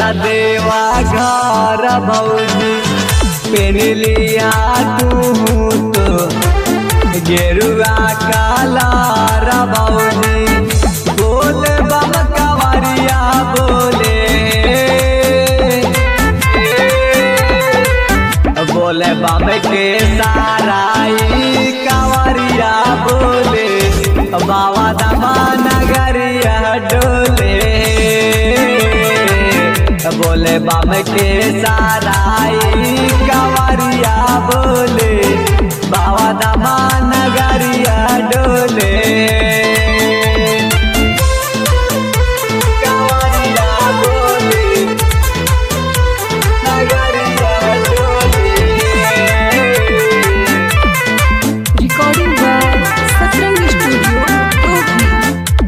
देवा घर भौजी पेन लिया तू तो गेरुआ कालार भौजी बोले बम कवरिया बोले बोले बम के साराई कवरिया बोले बाबा दमा नगरिया डोले बोले बम के साराई कवरिया बोले बाबा दमा नगरिया डोले कवरिया बोले नगरिया डोले Recording by Satrang Studio, Topi.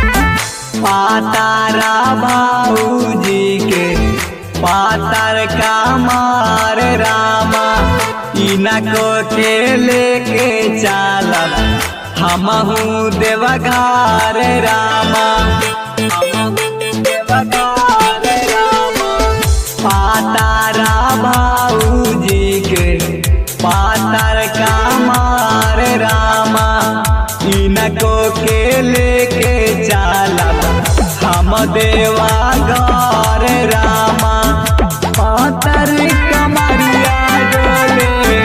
पातारा भाऊजी के पातर का मार रामा इनको के लेके चालब हमहू देवघार रामा हमहू देवघार रामा पातारा भाऊजी के पातर का मार रामा इनको के लेके चालब हम देवा गौर रामा पातर कमरिया डोले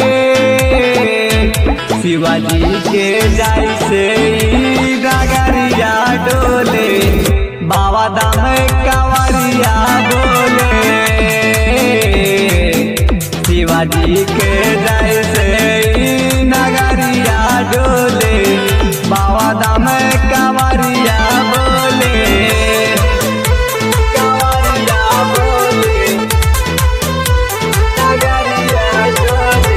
शिवाजी के जैसे ही डगरिया डोले बाबा दाम कवरिया बोले शिवाजी के जैसे ही नगरिया डोले बाबा दाम कवरिया बोले कवरिया बोले नगरिया डोले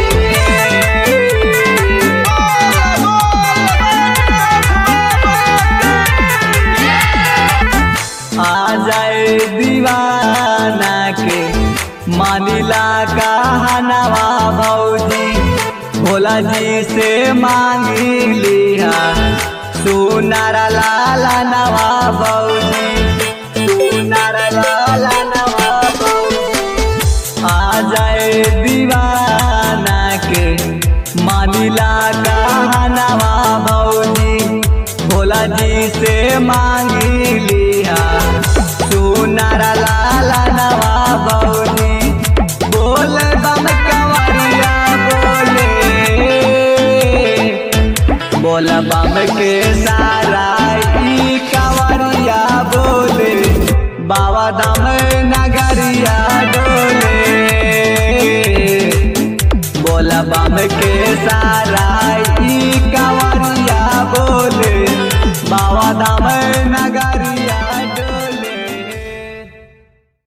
आ जाए दीवाना के मानिला कहनवा भौजी भोला जी से मांगी लिहा सुनार लाला नवा भौजी सुनार लाला नवा भौजी आ जाए दीवाना के मानिला कहनवा भौजी भोला जी से मांगी लिया सुनार लाला नवा भौजी बोले बम कवरिया बोले बोल बम के सारा ई कवरिया बोले बाबा दम नगरिया डोले बोल बम के सारा ई कवरिया बोले बाबा धाम नगरी